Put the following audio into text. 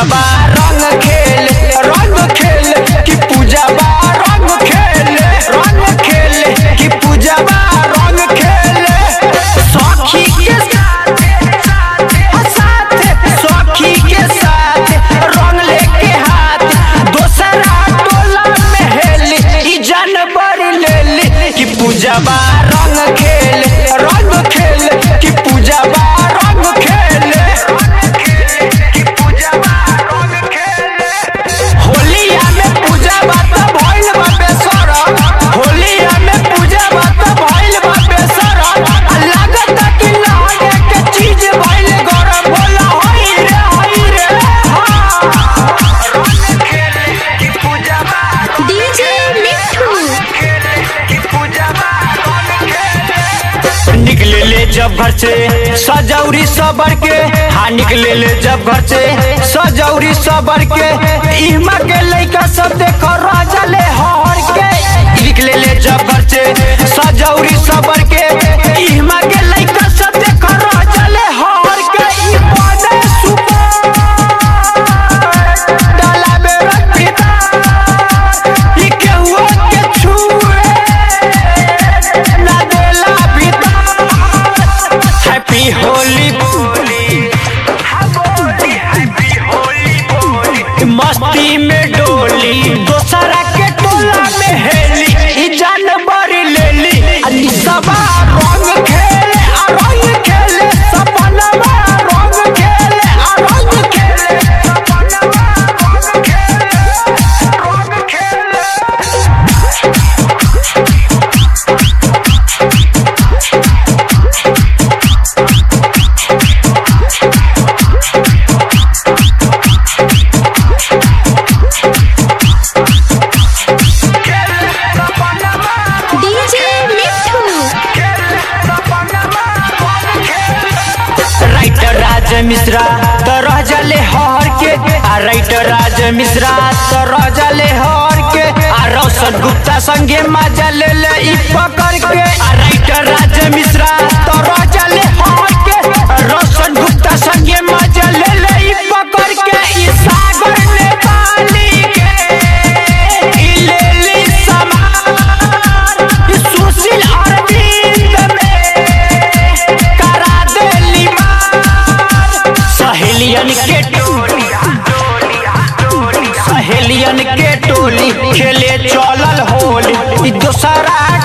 पूजाबा रंग खेले रंग खेले कि पूजाबा रंग खेले रंग खेले कि पूजाबा रंग खेले सखी के साथ साथ सखी के साथ रंग लेके हाथ दोसरा टोला में हेली ई जानवर लेली कि पूजाबा रंग खेले रंग खेले कि पूजाबा रंग खेले कि पूजाबा रंग खेले होलिया में पूजा बात भइल बा बेसरम होलिया में पूजा बात भइल बा बेसरम आ लागत कि लागे के चीज भइल गरम होला होई रे होई रे हाँ रंग खेले कि पूजा बा डीजे मिठू कि पूजा बा रंग खेले निकले ले जब घर से सजौरी सबर के हाँ निकले ले जब घर से सजौरी सबर के इमा के लइका सब देखो राजा ले हर के निकले ले जब घर से सजौरी सबर के इमा के लइका सब देखो राजा ले हर के ई बने सुपर डाला में रख पिता ई केहुआ के छुए ना देला भीतर हैप्पी होली बोली हैप्पी होली बोली मस्ती में डोली दोसरा के टोला में हेली ई जानवर लेली अली सबा रंग खेले आ रंग खेले सपनवा रंग खेले आ रंग खेले सपनवा रंग खेले रंग खेले डीजे मिठू राइटर राज मिश्रा तो रह जले हर के आ राइटर राज मिश्रा तो रह जले हर के आ रोशन गुप्ता संगे मजा ले ले ई पकड़ के आ राइटर राज मिश्रा तो रह जले हर के आ रोशन गुप्ता संगे मजा ले ले ई पकड़ के ई सागर नेपाली के ई ले ली समान ई सुशील अरविंद में करा देली मार सहेलियन के टोली सहेलियन के टोली खेले चलल होली ई दोसरा